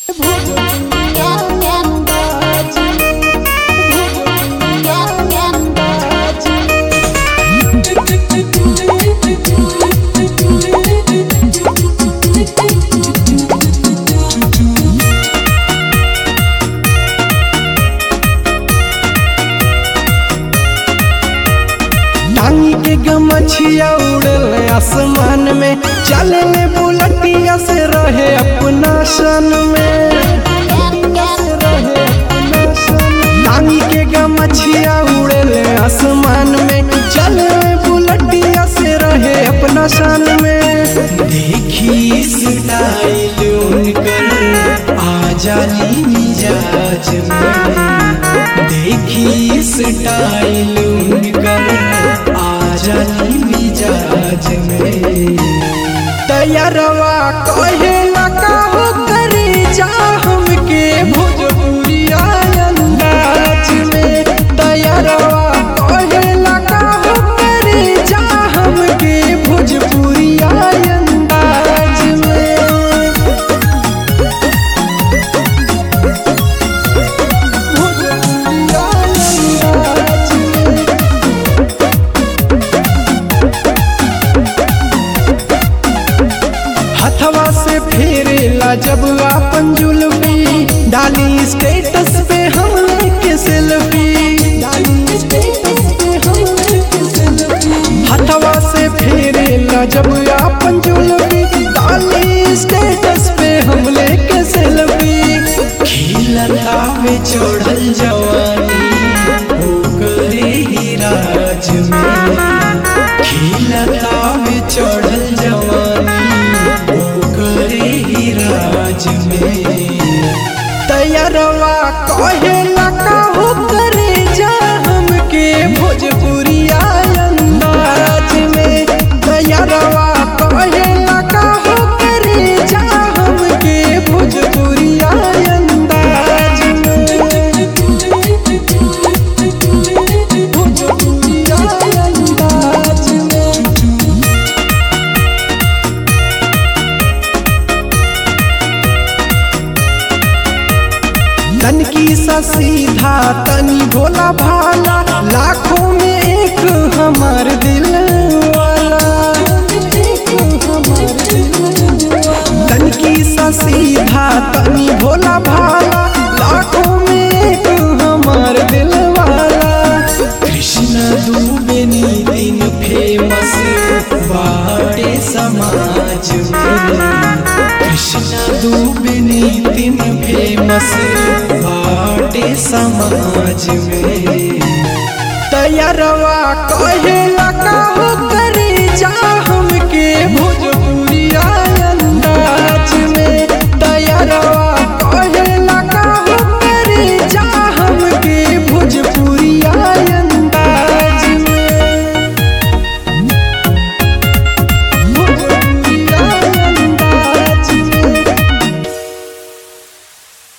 टांगी के गमछिया उड़ल आसमान में चले ले बुलटिया से रहे अपना सन में टांगी के गमछिया उड़ल आसमान में चले ले बुलटिया से रहे अपना सन में देखी स्टाइल उनकर आ जाली मिजाज में देखी स्टाइल उनकर आ जाली मिजाज में तैयारवा कहेला काहो करे जा हमके भोजपुरिया अंदाज में तैयारवा कहेला काहो करे जा हमके भोजपुरिया अंदाज में भोजपुरिया अंदाज में हथवा से फेरेला जब आपन जुल्फी डाली स्टेटस पे हम लेके सेल्फी डाली स्टेटस पे हम लेके सेल्फी हथवा से फेरेला जब आपन जुल्फी डाली स्टेटस पे हम लेके सेल्फी खिलता में चढ़ल जवानी ओकरे ही राज में खिलता में चढ़ल जवानी ओकरे ही राज में तैयारवा कहेला काहो करे जा हमके भोजपुरिया अंदाज में तैयारवा कहेला काहो करे जा हमके भोजपुरिया अंदाज में भोजपुरिया अंदाज में तनकी सा सीधा तनी भोला भाला लाखों में एक हमार दिल वाला तनकी सा सीधा तनी भोला भाला लाखों में एक हमार दिल वाला कृष्ण दुबे दिन फेमस बाटे समाज में कृष्ण दुबे दिन फेमस बाटे समाज में तैयारवा कहेला काहो करे जा